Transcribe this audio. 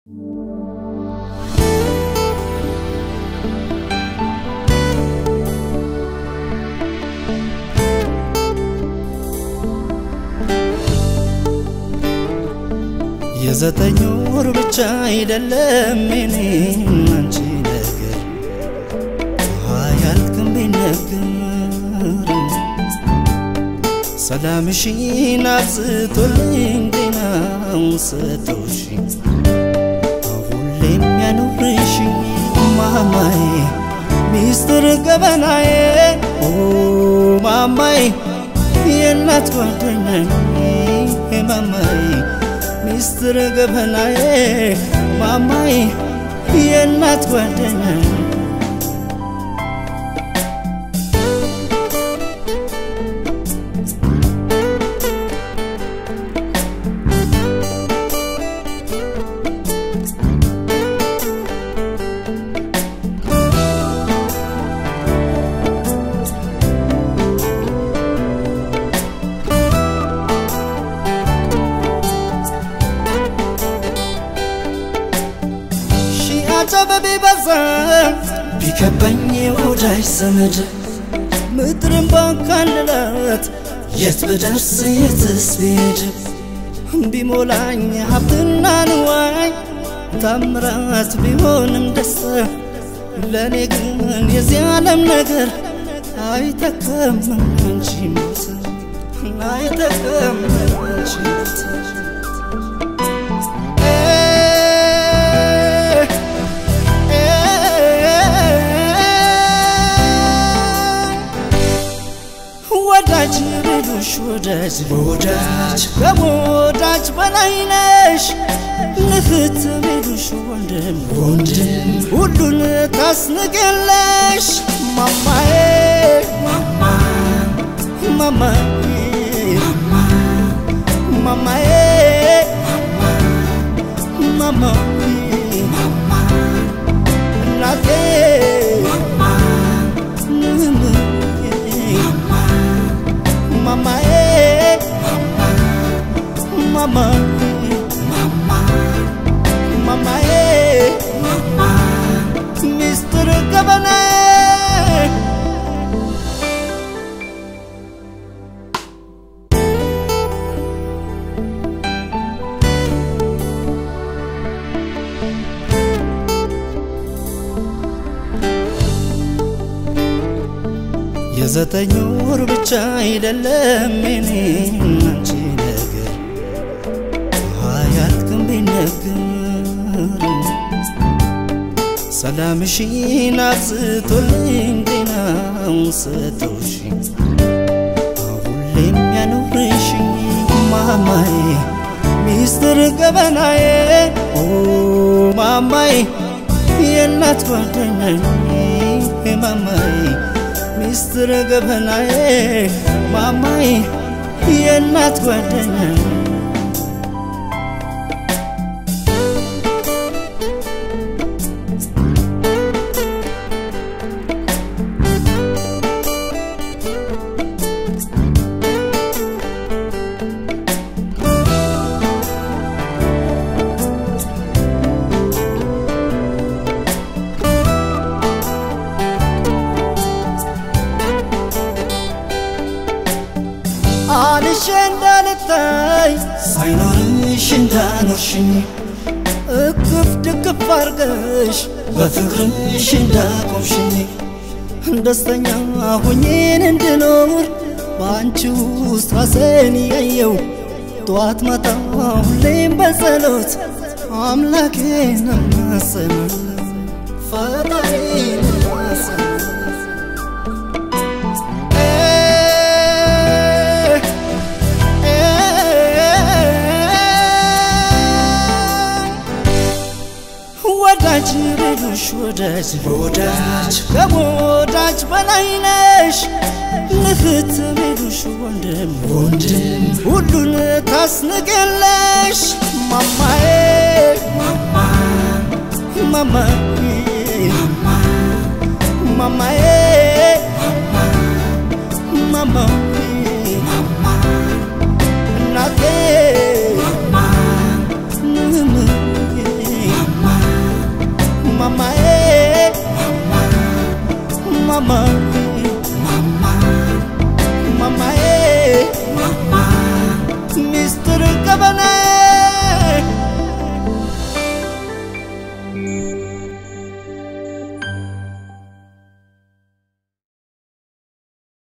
የዘጠኝ ወር ብቻ አይደለም የኔም አንቺ ነገር አያልቅም ቢነገር ሰላምሽን አብዝቶልኝ ጤናውን ሰጥቶሽ ሁሌም ያኖርሽ ማማዬ ሚስጥር ገበናዬ ኦ ማማዬ የእናት ጓደኛዬ ማማዬ ሚስጥር ገበናዬ ማማዬ የእናት ጓደኛዬ አጨበ ቢበዛ ቢከበኝ ወዳጅ ዘመድ ምድርን ባካልላት የት ብደርስ የትስ ብሄድ ቢሞላኝ ሀብትና ንዋይ ታምራት ቢሆንም ደስታ ለእኔ ግን የዚህ ዓለም ነገር አይተከም አንቺ ሞት አይተከም አንቺ ሞት ወዳጅ ቢሉሽ ወዳጅ ወዳጅ ከወዳጅ በላይ ነሽ ንፍት ቢሉሽ ወንድም ወንድም ሁሉን ታስንቅለሽ ማማዬ ማማ ማማዬ ማማዬ ማማዬ እናቴ mamae mama mama mamae mama Mr. Governor የዘጠኝ ወር ብቻ አይደለም የኔም አንቺ ነገር አያልቅም ቢነገር ሰላምሽን አብዝቶልኝ ጤናውን ሰጥቶሽ ሁሌም ያኖርሽ ማማዬ ሚስጥር ገበናዬ ኦ ማማዬ የእናት ጓደኛዬ ማማዬ ሚስጥር ገበናዬ ማማዬ የእናት ጓደኛዬ አንሼ እንዳልታይ ሳይኖርሽ እንዳኖርሽኝ እቅፍ ድግፍ አርገሽ በፍቅርሽ እንዳቆምሽኝ ደስተኛ ሁኜን እንድኖር በአንቺ ውስጥ ራሴን ያየው ጠዋት ማታ ሁሌም በጸሎት አምላኬን እማጸናለሁ ፈጣሪን እማጸናለሁ ወዳጅ ቢሉሽ ወዳጅ ወዳጅ ከወዳጅ በላይ ነሽ ንፍት ቢሉሽ ወንድም ወንድም ሁሉን ታስንቅለሽ ማማዬ ማማ ማማዬ ማማዬ ማማዬ እናቴ ማማ ማማ ማማዬ ማማ ሚስጥር ገበናዬ